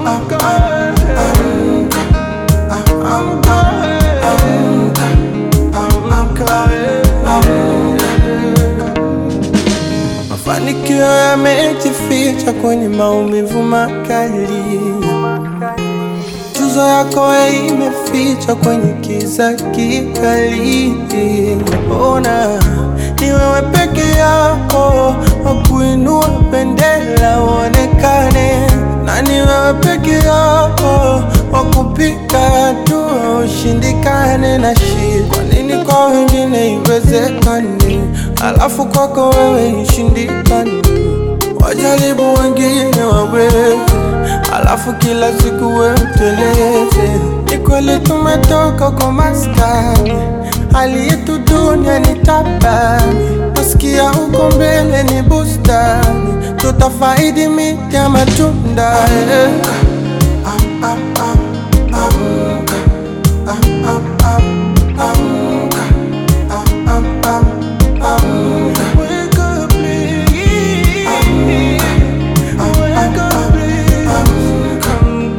Mafanikio yamejificha kwenye maumivu makali. Tuzo yako imeficha kwenye kiza kikali. Ona ni wewe peke yako wakuinua bendera uonekane, na ni wewe peke yako wakupiga hatua ushindikane na shida. Kwa nini kwa wengine iwezekane, alafu kwako wewe ishindikane? Wajaribu wengine waweze, alafu kila siku wewe uteleze. Ni kweli tumetoka kwa maskani, hali yetu dunia ni tabani. Nasikia huko mbele ni bustani, tutafaidi miti ya matunda eh. Wake up, please. Wake up, please. Come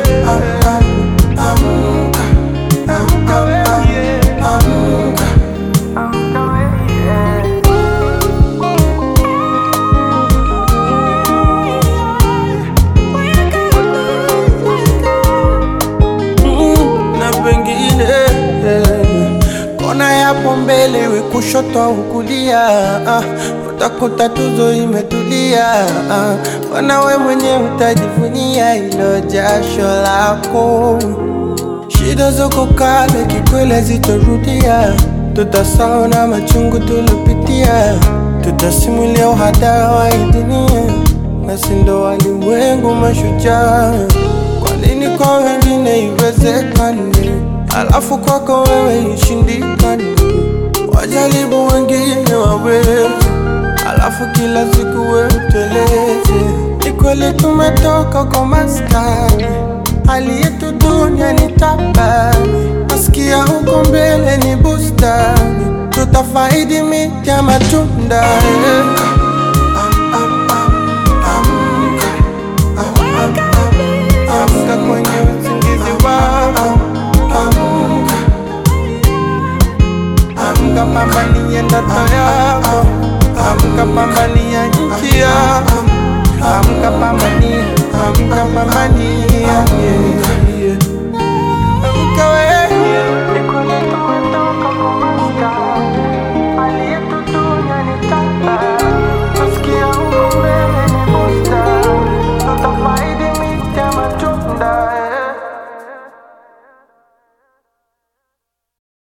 Mm, na pengine kona yapo mbele, iwe kushoto au kulia, ah, utakuta tuzo imetulia. ah, Wana we mwenye utajivunia ilo jasho lako. Shida zako kale kikwele zitarudia, tutasahau na machungu tulopitia, tutasimulia uhadara wa hii dunia, nasi ndo walimwengu mashujaa. Kwa nini kwa wengine iwezekane, alafu kwako wewe ishindikane? Wajaribu wengine waweze, alafu kila siku wewe uteleze. Ni kweli tumetoka kwa maskani, hali yetu dunia ni tabani. Nasikia huko mbele ni bustani, tutafaidi miti ya matunda eh.